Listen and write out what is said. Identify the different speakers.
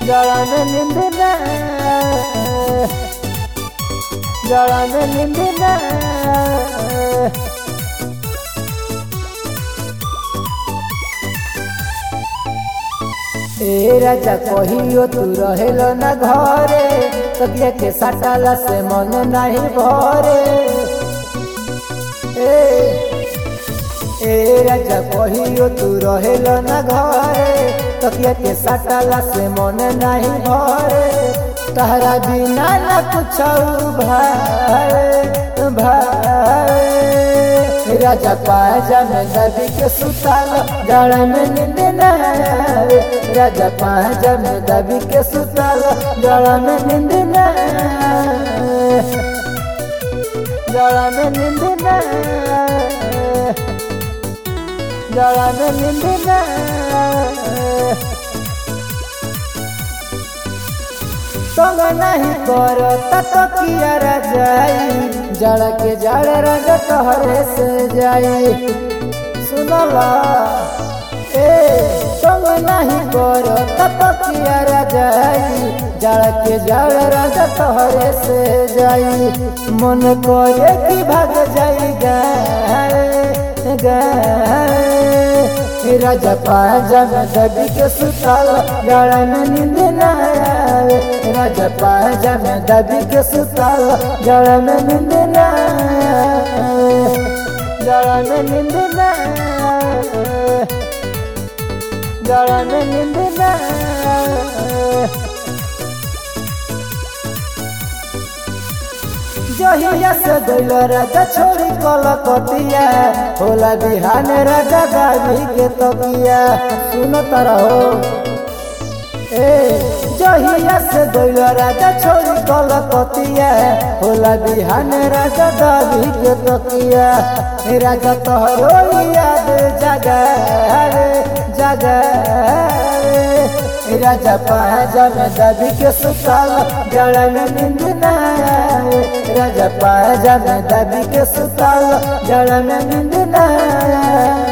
Speaker 1: ಜಳನ ನಿಂದಿನ ಜಳನ ನಿಂದಿನ ए राजा कहियो तू रहेल न घरे तबिया के सटाला से मन नहीं भरे ए ए राजा कहियो तू रहेल न घरे तबिया के सटाला से मन नहीं भरे तहरा बिना न कुछ भाई भाई राजा पाजा में दबी के सुताल जड़ में नींद न आवे राजा पाजा में दबी के सुताल जड़ में नींद न आवे जड़ में नींद न आवे जड़ में नींद न आवे तंग नहीं करो ततो किया रजाई जड़ के जड़ रंग तोहरे से जाई सुनला ए तंग नहीं करो ततो किया रजाई जड़ के जड़ रंग तोहरे से जाई मन करे कि भाग जाई गाए गाए राजा पाजा में दबी के सुताल जड़ में नींद न आवे राजा पाजा में दबी के सुताल जड़ में नींद न आवे जड़ में नींद न आवे जड़ में नींद न आवे जहिया से गइल राजा छोड़ी कलकतिया होला बिहान राजा गावी के तकिया सुन तारा हो ए जहिया से गइल राजा छोड़ी कलकतिया होला बिहान राजा गावी के तकिया राजा तोहरो याद जगा रे जगा रे राजा पाजा में दबी के सुताल जड़ में नींद न आवे राजा पाजा में दबी के सुताल जड़ में नींद न आवे